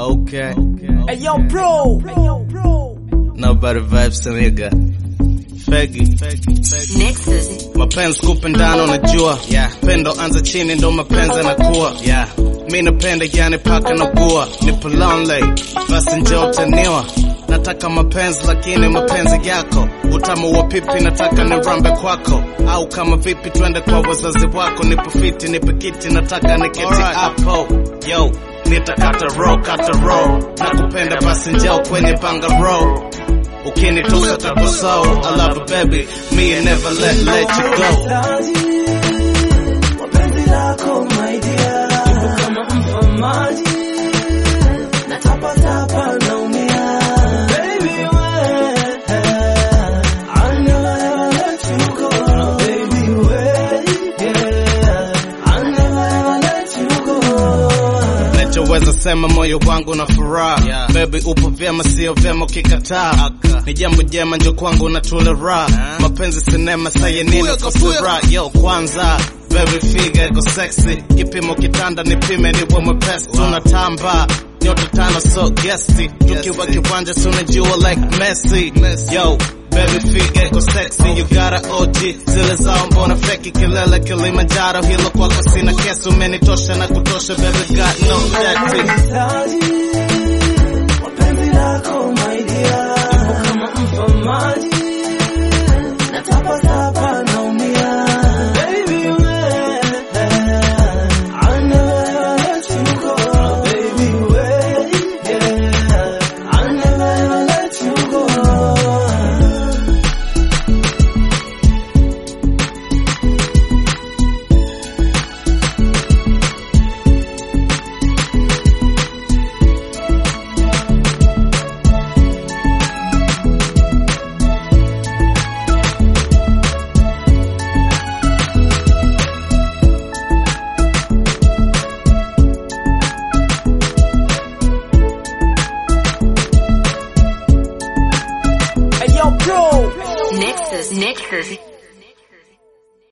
Okay. Hey yo, bro. Hey yo, bro. Nobody vibes nigga. Fegi. Nexus. Mapenzi kupendana unajua. Yeah. Pendo anza chini ndo mapenzi yanakuwa. Yeah. Mi napenda yani paka na gua. Nipo lonely. Basi njoo utaniwa. Nataka mapenzi lakini mapenzi yako. Utamu wa pipi nataka nirambe kwako. Au kama vipi twende kwa wazazi wako. Nipo fiti nipo kiti nataka niketi hapo. Yo. Nitakata roll, kata roll. Nakupenda basi njoo kwenye banga roll. Ukinitosa takoso, I love you baby, me and never let let you go. Wapenzi lako my dear. Ipo kama mfamaji. Natapatapa naumia. Baby we. I'll never ever let you go. Baby we. Yeah. I'll never ever let you go. Nachoweza sema moyo wangu na furaha yeah. Baby upo vyema sio vyema ukikataa Ni jambo jema njo kwangu na tule raha Mapenzi sinema saye nini kusura Yo kwanza Baby figure iko sexy Kipimo kitanda nipime niwe mwepesi Tunatamba Nyota tano so guesty Tukiwa kiwanja tunajua like Messi Yo Baby figure iko sexy You got a OG Zile zao mbona feki kilele Kilimanjaro Hilo kwako sina kesi Umenitosha na kutosha Baby got no jetty Taji, wapenzi lako my dear. Ipo kama mfamaji. Natapatapa naumia. Baby we. I'll never ever let you go. Baby we. Yeah. I'll never ever let you go. Hey yo, bro. Nexus. Nexus.